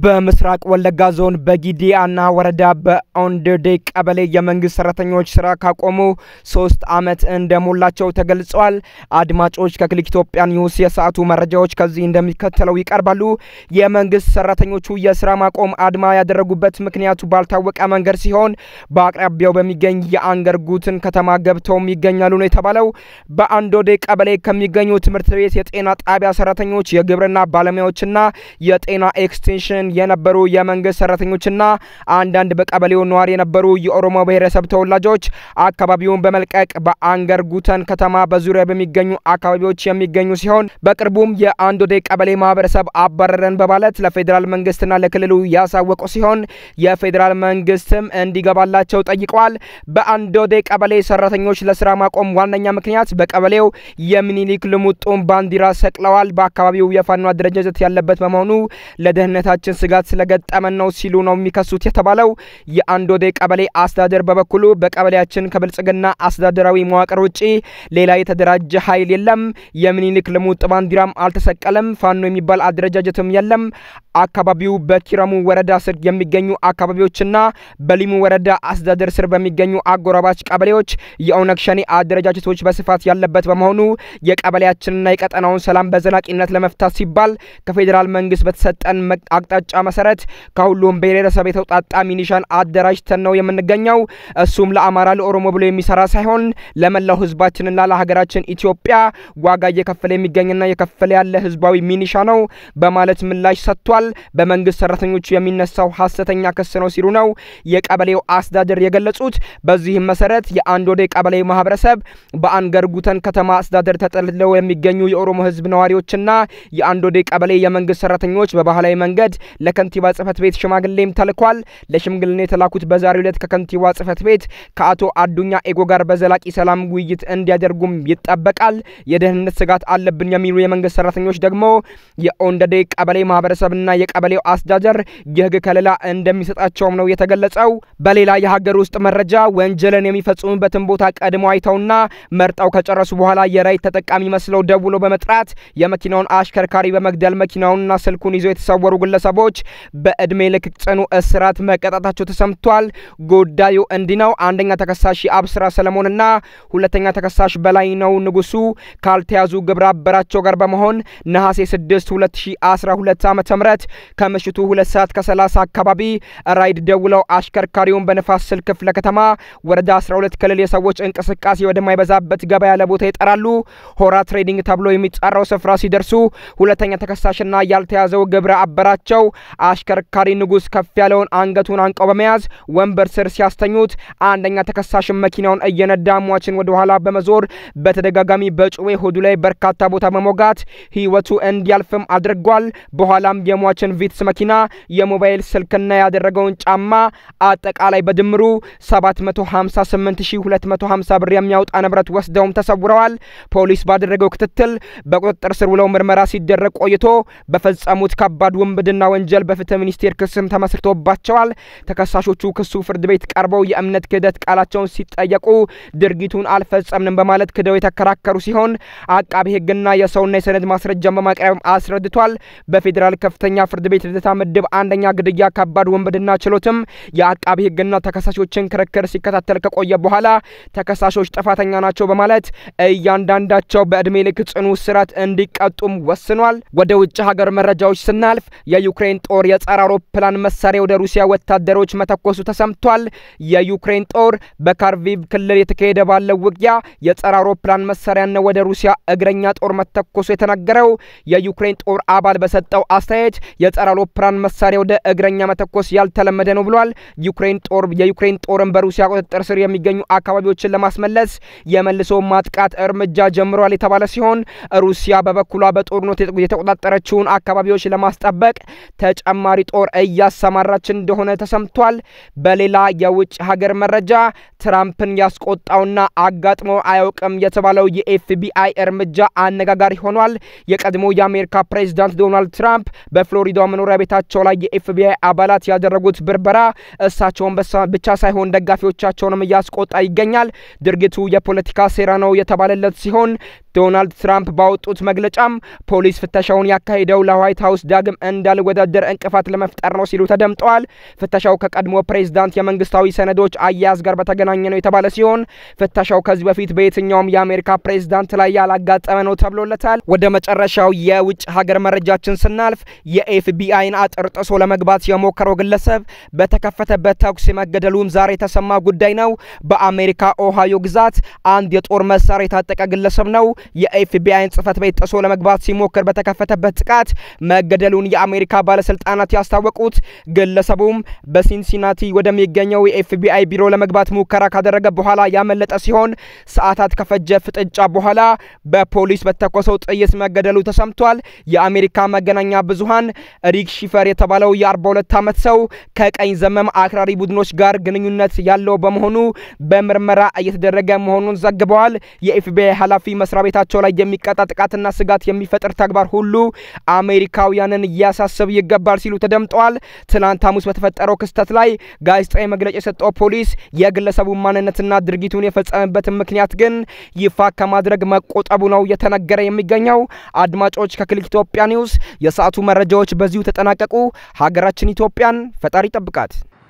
በምስራቅ ወለጋ ዞን በጊዲአና ወረዳ በኦንደዴ ቀበሌ የመንግስት ሰራተኞች ስራ ካቆሙ ሶስት ዓመት እንደሞላቸው ተገልጸዋል። አድማጮች ከክሊክ ኢትዮጵያ ኒውስ የሰዓቱ መረጃዎች ከዚህ እንደሚከተለው ይቀርባሉ። የመንግስት ሰራተኞቹ የስራ ማቆም አድማ ያደረጉበት ምክንያቱ ባልታወቀ መንገድ ሲሆን በአቅራቢያው በሚገኝ የአንገርጉትን ከተማ ገብተውም ይገኛሉ ነው የተባለው። በአንዶዴ ቀበሌ ከሚገኙ ትምህርት ቤት የጤና ጣቢያ ሰራተኞች፣ የግብርና ባለሙያዎችና የጤና ኤክስቴንሽን የነበሩ የመንግስት ሰራተኞችና አንዳንድ በቀበሌው ነዋሪ የነበሩ የኦሮሞ ብሔረሰብ ተወላጆች አካባቢውን በመልቀቅ በአንገር ጉተን ከተማ በዙሪያ በሚገኙ አካባቢዎች የሚገኙ ሲሆን በቅርቡም የአንዶዴ ቀበሌ ማህበረሰብ አባረረን በማለት ለፌዴራል መንግስትና ለክልሉ ያሳወቁ ሲሆን የፌዴራል መንግስትም እንዲገባላቸው ጠይቀዋል። በአንዶዴ ቀበሌ ሰራተኞች ለስራ ማቆም ዋነኛ ምክንያት በቀበሌው የሚኒሊክ ልሙጡን ባንዲራ ሰቅለዋል። በአካባቢው የፋኖ አደረጃጀት ያለበት በመሆኑ ለደህንነታችን ስጋት ስለገጠመን ነው ሲሉ ነው የሚከሱት የተባለው። የአንዶዴ ቀበሌ አስተዳደር በበኩሉ በቀበሌያችን ከብልጽግና አስተዳደራዊ መዋቅር ውጪ ሌላ የተደራጀ ኃይል የለም፣ የሚኒሊክ ልሙጥ ባንዲራም አልተሰቀለም፣ ፋኖ የሚባል አደረጃጀትም የለም። አካባቢው በኪረሙ ወረዳ ስር የሚገኙ አካባቢዎችና በሊሙ ወረዳ አስተዳደር ስር በሚገኙ አጎራባች ቀበሌዎች የኦነግ ሸኔ አደረጃጀቶች በስፋት ያለበት በመሆኑ የቀበሌያችንና የቀጠናውን ሰላም በዘላቂነት ለመፍታት ሲባል ከፌዴራል መንግስት በተሰጠን አቅጣጫ መሰረት ከሁሉም ብሔረሰብ የተውጣጣ ሚኒሻን አደራጅተን ነው የምንገኘው። እሱም ለአማራ ለኦሮሞ ብሎ የሚሰራ ሳይሆን ለመላው ህዝባችንና ለሀገራችን ኢትዮጵያ ዋጋ እየከፈለ የሚገኝና የከፈለ ያለ ህዝባዊ ሚኒሻ ነው በማለት ምላሽ ሰጥቷል። በመንግስት ሰራተኞቹ የሚነሳው ሀሰተኛ ክስ ነው ሲሉ ነው የቀበሌው አስተዳደር የገለጹት። በዚህም መሰረት የአንዶዴ ቀበሌ ማህበረሰብ በአንገር ጉተን ከተማ አስተዳደር ተጠልለው የሚገኙ የኦሮሞ ህዝብ ነዋሪዎችና የአንዶዴ ቀበሌ የመንግስት ሰራተኞች በባህላዊ መንገድ ለከንቲባ ጽህፈት ቤት ሽማግሌም ተልኳል። ለሽምግልና የተላኩት በዛሬው ዕለት ከከንቲባ ጽህፈት ቤት ከአቶ አዱኛ ኤጎ ጋር በዘላቂ ሰላም ውይይት እንዲያደርጉም ይጠበቃል። የደህንነት ስጋት አለብን የሚሉ የመንግስት ሰራተኞች ደግሞ የኦንደዴ ቀበሌ ማህበረሰብና የቀበሌው አስተዳደር የህግ ከለላ እንደሚሰጣቸውም ነው የተገለጸው። በሌላ የሀገር ውስጥ መረጃ ወንጀልን የሚፈጽሙበትን ቦታ ቀድሞ አይተውና መርጠው ከጨረሱ በኋላ የራይት ተጠቃሚ መስለው ደውሎ በመጥራት የመኪናውን አሽከርካሪ በመግደል መኪናውንና ስልኩን ይዘው የተሰወሩ ግለሰቦች በእድሜ ልክ ጽኑ እስራት መቀጣታቸው ተሰምቷል። ጉዳዩ እንዲህ ነው። አንደኛ ተከሳሽ የአብስራ ሰለሞንና ሁለተኛ ተከሳሽ በላይ ነው ንጉሱ ካልተያዙ ግብረ አበራቸው ጋር በመሆን ነሐሴ 6 2012 ዓ ም ከምሽቱ ሁለት ሰዓት ከ30 አካባቢ ራይድ ደውለው አሽከርካሪውን በንፋስ ስልክ ክፍለ ከተማ ወረዳ 12 ክልል የሰዎች እንቅስቃሴ ወደማይበዛበት ገበያ ለቦታ ይጠራሉ። ሆራ ትሬዲንግ ተብሎ የሚጠራው ስፍራ ሲደርሱ ሁለተኛ ተከሳሽና ያልተያዘው ግብረ አበራቸው አሽከርካሪ ንጉስ ከፍ ያለውን አንገቱን አንቀው በመያዝ ወንበር ስር ሲያስተኙት አንደኛ ተከሳሽን መኪናውን እየነዳ ሟችን ወደ ኋላ በመዞር በተደጋጋሚ በጩቤ ሆዱ ላይ በርካታ ቦታ በመውጋት ህይወቱ እንዲያልፍም አድርጓል። በኋላም የሟችን ቪትስ መኪና፣ የሞባይል ስልክና ያደረገውን ጫማ አጠቃላይ በድምሩ 758250 ብር የሚያወጣ ንብረት ወስደውም ተሰውረዋል። ፖሊስ ባደረገው ክትትል በቁጥጥር ስር ውለው ምርመራ ሲደረግ ቆይቶ በፈጸሙት ከባድ ውንብድና ወንጀል በፍትህ ሚኒስቴር ክስም ተመስርቶባቸዋል። ተከሳሾቹ ክሱ ፍርድ ቤት ቀርበው የእምነት ክህደት ቃላቸውን ሲጠየቁ ድርጊቱን አልፈጸምንም በማለት ክደው የተከራከሩ ሲሆን አቃቢ ህግና የሰውና የሰነድ ማስረጃን በማቅረብ አስረድቷል። በፌዴራል ከፍተኛ ፍርድ ቤት ልደታ ምድብ አንደኛ ግድያ ከባድ ውንብድና ችሎትም የአቃቢ ህግና ተከሳሾችን ክርክር ሲከታተል ከቆየ በኋላ ተከሳሾች ጥፋተኛ ናቸው በማለት እያንዳንዳቸው በእድሜ ልክ ጽኑ እስራት እንዲቀጡም ወስኗል። ወደ ውጭ ሀገር መረጃዎች ስናልፍ የዩክሬን ጦር የጸረ አውሮፕላን መሳሪያ ወደ ሩሲያ ወታደሮች መተኮሱ ተሰምቷል። የዩክሬን ጦር በካርቪቭ ክልል የተካሄደ ባለው ውጊያ የጸረ አውሮፕላን መሳሪያና ወደ ሩሲያ እግረኛ ጦር መተኮሱ የተነገረው የዩክሬን ጦር አባል በሰጠው አስተያየት የጸረ አውሮፕላን መሳሪያ ወደ እግረኛ መተኮስ ያልተለመደ ነው ብሏል። ዩክሬን ጦር የዩክሬን ጦርን በሩሲያ ቁጥጥር ስር የሚገኙ አካባቢዎችን ለማስመለስ የመልሶ ማጥቃት እርምጃ ጀምሯል የተባለ ሲሆን ሩሲያ በበኩሏ በጦርነት የተቆጣጠረችውን አካባቢዎች ለማስጠበቅ ተጨማሪ ጦር እያሰማራች እንደሆነ ተሰምቷል። በሌላ የውጭ ሀገር መረጃ ትራምፕን ያስቆጣውና አጋጥሞ አያውቅም የተባለው የኤፍቢአይ እርምጃ አነጋጋሪ ሆኗል። የቀድሞ የአሜሪካ ፕሬዚዳንት ዶናልድ ትራምፕ በፍሎሪዳ መኖሪያ ቤታቸው ላይ የኤፍቢአይ አባላት ያደረጉት ብርበራ እሳቸውን ብቻ ሳይሆን ደጋፊዎቻቸውንም እያስቆጣ ይገኛል። ድርጊቱ የፖለቲካ ሴራ ነው የተባለለት ሲሆን ዶናልድ ትራምፕ ባወጡት መግለጫም ፖሊስ ፍተሻውን ያካሄደው ለዋይት ሀውስ ዳግም እንዳልወዳደር እንቅፋት ለመፍጠር ነው ሲሉ ተደምጠዋል። ፍተሻው ከቀድሞ ፕሬዝዳንት የመንግስታዊ ሰነዶች አያያዝ ጋር በተገናኘ ነው የተባለ ሲሆን ፍተሻው ከዚህ በፊት በየትኛውም የአሜሪካ ፕሬዝዳንት ላይ ያላጋጠመ ነው ተብሎለታል። ወደ መጨረሻው የውጭ ሀገር መረጃችን ስናልፍ የኤፍቢአይን አጥር ጥሶ ለመግባት የሞከረው ግለሰብ በተከፈተበት ተኩስ መገደሉም ዛሬ የተሰማ ጉዳይ ነው። በአሜሪካ ኦሃዮ ግዛት አንድ የጦር መሳሪያ የታጠቀ ግለሰብ ነው የኤፍቢአይን ጽህፈት ቤት ጥሶ ለመግባት ሲሞክር በተከፈተበት ጥቃት መገደሉን የአሜሪካ ባለስልጣናት ያስታወቁት ግለሰቡም በሲንሲናቲ ወደሚገኘው የኤፍቢአይ ቢሮ ለመግባት ሙከራ ካደረገ በኋላ ያመለጠ ሲሆን ሰዓታት ከፈጀ ፍጥጫ በኋላ በፖሊስ በተኮሰው ጥይት መገደሉ ተሰምቷል። የአሜሪካ መገናኛ ብዙሃን ሪክ ሺፈር የተባለው የ42 ዓመት ሰው ከቀኝ ዘመም አክራሪ ቡድኖች ጋር ግንኙነት ያለው በመሆኑ በምርመራ እየተደረገ መሆኑን ዘግበዋል። የኤፍቢአይ ኃላፊ መስሪያ ቤታቸው ላይ የሚቀጣ ጥቃትና ስጋት የሚፈጥር ተግባር ሁሉ አሜሪካውያንን ሊያሳስብ ይገባል ሲሉ ተደምጠዋል። ትናንት ሐሙስ በተፈጠረው ክስተት ላይ ጋዜጣዊ መግለጫ የሰጠው ፖሊስ የግለሰቡ ማንነትና ድርጊቱን የፈጸመበትን ምክንያት ግን ይፋ ከማድረግ መቆጠቡ ነው እየተነገረ የሚገኘው። አድማጮች ከክሊክ ኢትዮጵያ ኒውስ የሰዓቱ መረጃዎች በዚሁ ተጠናቀቁ። ሀገራችን ኢትዮጵያን ፈጣሪ ጠብቃት።